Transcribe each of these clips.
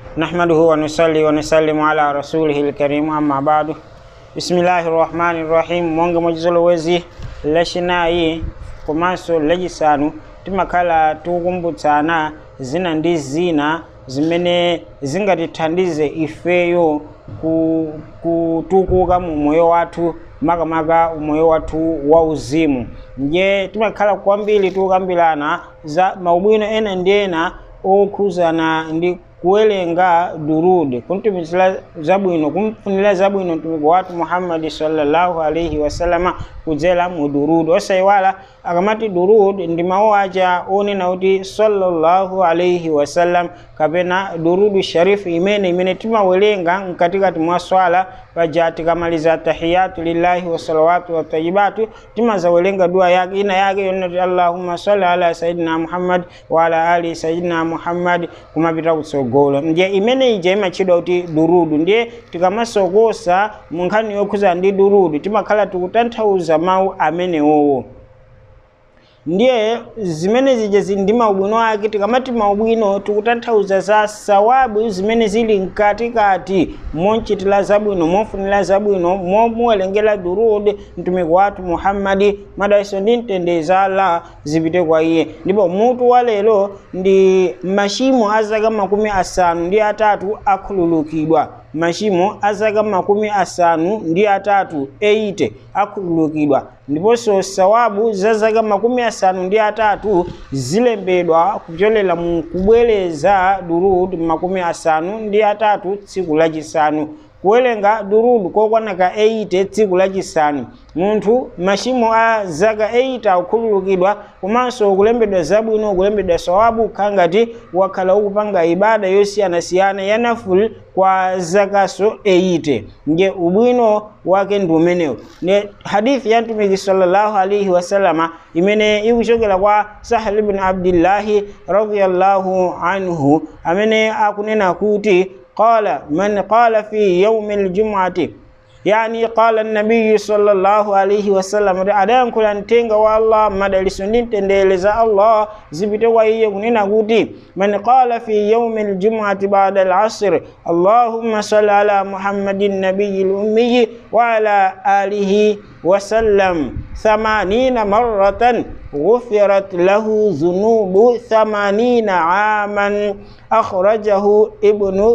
نحمده ونصلي ونسلم على رسوله الكريم أما بعد بسم الله الرحمن الرحيم monga mwachizolowezi lachinayi komanso lachisanu timakhala tikukumbutsana zina ndi zina zimene zingatithandize ifeyo ku- kutukuka mu moyo wathu makamaka umoyo wathu wauzimu nje timakhala kwambiri tikukambirana za maubwino ena ndi ena okhuzana ndi kuwerenga durud kuntumizira zabwino kumfunira zabwino mtumiki wathu muhammadi sallallahu alaihi wasallama kudzera mu durud osayiwala akamati durud ndi mawu aja onena kuti sallallahu alaihi wasallam kapena durudu sharifu imene imene timawerenga mkatikati mwa swala paja tikamaliza tahiyatu lillahi wasalawatu watayibatu timazawerenga dua yake ina yake yonati allahumma salli ala sayidina muhammad wa ala ali sayidina muhammad kumapita kutsogolo ndiye imene ija imatchedwa kuti durudu ndiye tikamasokosa mu nkhani yokhuza ndi durudu timakhala tikutanthauza mawu amenewowo ndiye zimene zija zili ndi maubwino ake tikamati maubwino tikutanthauza za sawabu zimene zili mkatikati monchitira zabwino mofunira zabwino momuwerengera durud mtumiki wathu muhammadi madalitso ndi mtendere za allah zipite kwa iye ndipo mutu wa lero ndi machimo a zaka makumi asanu ndi atatu akhululukidwa machimo a zaka makumi asanu ndi atatu 80 akhululukidwa ndiponso sawabu za zaka makumi asanu ndi atatu zilembedwa kupyolera mu kubwereza durud makumi asanu ndi atatu tsiku lachisanu kuwerenga durud kokwana ka 80 tsiku lachisanu munthu machimo a zaka 8 akukhululukidwa komanso kulembedwa zabwino kulembedwa sawabu kukhala ngati wakhala ukupanga ibada yosiyanasiyana ya naful kwa zakaso 80 nge ubwino wake ndi umenewu ne hadithi ya mtumiki sallallahu alaihi wasallama imene ikuchokera kwa sahal ibn abdillahi radiyallahu anhu amene akunena kuti قال من قال في يوم الجمعة يعني قال النبي صلى الله عليه وسلم adan kula ntenga wa Allah madaliso ndi mtendere za Allah zipite kwa iye kunena kuti man qala fi yawmi aljum'ati ba'da al'asr Allahumma salli ala Muhammadin nabiyil ummi wa ala alihi wa sallam 80 marratan غفرت له ذنوب ثمانين عاما أخرجه ابن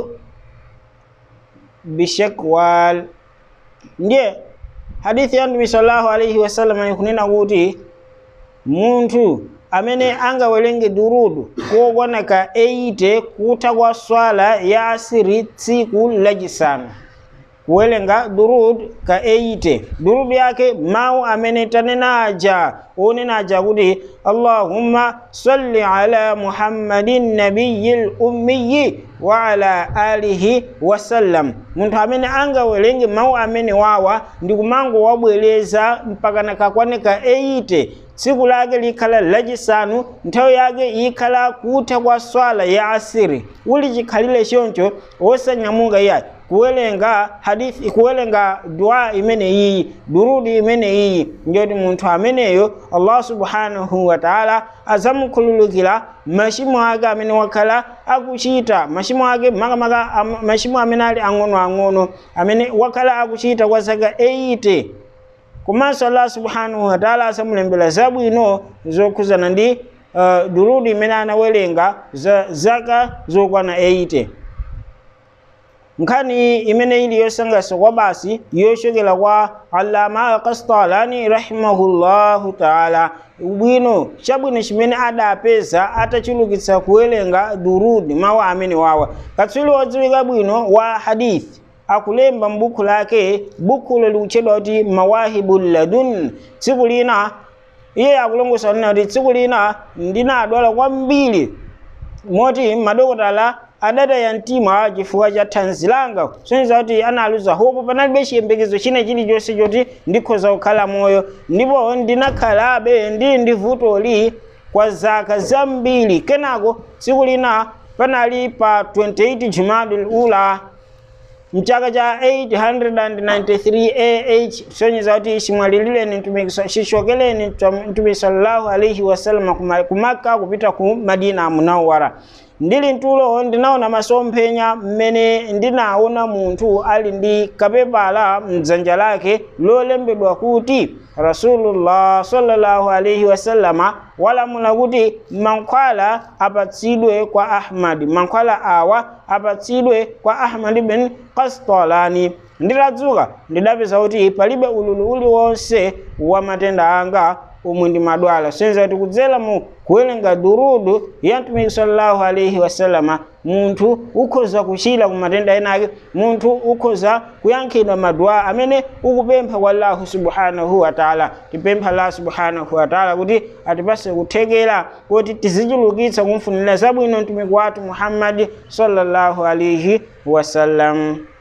bishakwal ndiye hadithi ya mtume sallallahu alaihi wasallam ikunena kuti munthu amene angawerenge durudu kokwana ka 80 kutha kwa swala ya asiri tsiku lachisanu kuwerenga durud ka 80 durud yake mawu amene tanena aja onena aja kuti allahumma salli ala muhammadin nabiyil ummiyi wa ala alihi wasallam munthu amene angawerenge mawu amene wawa ndi kumango wabwereza mpakana kakwane ka 80 tsiku lake likhala lachisanu nthawi yake ikhala kutha kwa swala ya asiri uli chikhalire choncho wosanyamuka iyayi kuwerenga hadithi kuwerenga dua imene iyi durudi imene iyi ndiyoti munthu ameneyo allah subhanahu wa taala azamukhululukira machimo ake amene wakhala akuchita machimo ake makamaka machimo amene ali ang'onoang'ono amene wakhala akuchita kwa zaka 80 komanso allah subhanahu wa taala asamulembera zabwino zokhuzana ndi uh, durudi imene anawerenga za zaka zokwana 80 nkhani imene ili yosangalatsa kwa basi yochokera kwa alama kastalani rahimahullahu taala ubwino chabwino chimene adapeza atachulukitsa kuwerenga durudi mawu amene wawa katswiri wodziwika bwino wa hadithi akulemba m'buku lake bukulo likutchedwa kuti mawahibu ladun tsiku lina iye akulongosa nena kuti tsiku lina ndinadwala kwambiri moti madokotala adataya mtima chifukwa cha thanzi langa soneza kuti analuza hopo panalibe chiyembekezo china chilichonse choti ndikhoza kukhala moyo ndipo ndinakhalabe ndi ndi vutoli kwa zaka zambiri kenako tsiku lina panali pa 28 jumadul ula mchaka cha 893 ah soneza kuti chimwalilireni chichokereni mtumiki sallallahu alaihi wasallam kumaka kupita ku madina munawara ndili mtulo ndinaona masomphenya mmene ndinaona munthu ali ndi kapepala mdzanja lake lolembedwa kuti rasulullah sallallahu alaihi wasallama walamula kuti mankhwala apatsidwe kwa ahmadi mankhwala awa apatsidwe kwa ahmadi bin kastalani nditadzuka ndidapeza kuti palibe ululu uliwonse wa matenda anga omwe ndimadwala senza kuti kudzera mu kuwerenga durudu ya mtumiki sallallahu alaihi wasallama munthu ukhoza kuchira ku matenda ena ake munthu ukhoza kuyankhidwa madua amene ukupempha kwa allahu subhanahu wataala tipempha allah subhanahu wataala kuti atipase kuthekera kuti tizichulukitsa kumfunira zabwino mtumiki wathu muhammadi sallallahu alaihi wasallam